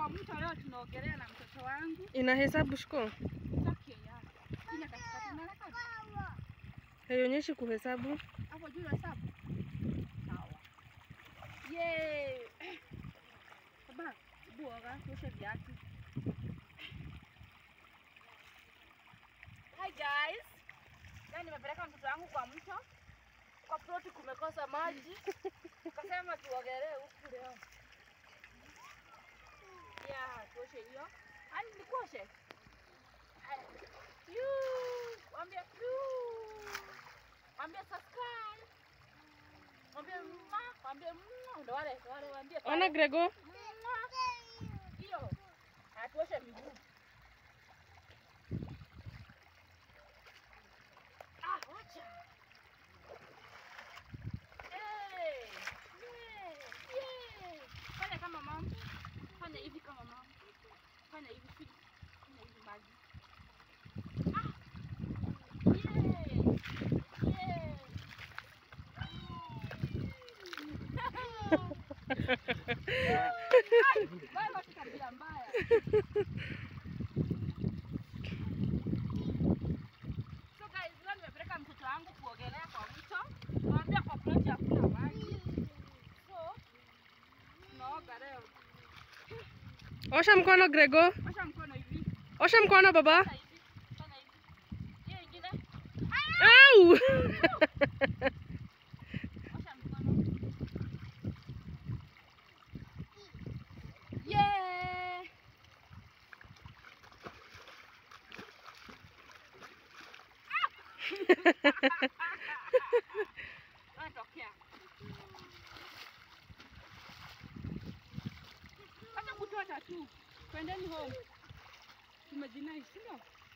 kwa mto leo tunaogelea na mtoto wangu. Inahesabu shiko? Take ya. Kina katikati unaona kama Haionyeshi kuhesabu. hapo juu hesabu. Sawa. Yay. Baba, buoga tuoshe viatu. Hi guys. Leo nimepeleka mtoto wangu kwa mto. Kwa ploti kumekosa maji. Kasema tuogelee huku leo. Ya, tuoshe hiyo. Ani nikuoshe? Haya. Yuu, Wambia yuu. Wambia subscribe. Wambia mma, wambia mma. Ndo wale, ndo wale wambia. pale. Ona Grego. Mma. Hiyo. Haya, tuoshe miguu. Ah, wacha. Hey, yeah, yeah. Fanya kama mama. Fanya hivi kama mama. Fanya hivi hivi. Fanya hivi maji. Ah. Yeah. Yeah. Ai, wewe watu tabia mbaya. So guys, leo nimepeleka mtoto wangu kuogelea kwa mto. Naambia kwa ploti hakuna maji. So tunaoga leo. Osha mkono Grego. Osha mkono hivi. Osha mkono baba. Fanya hivi. Fanya hivi. Hiyo ingine. Au! Osha mkono. Yeah. Ah! Tokea. Acha kutoa tu. Twendeni home. Tumejinai, sio?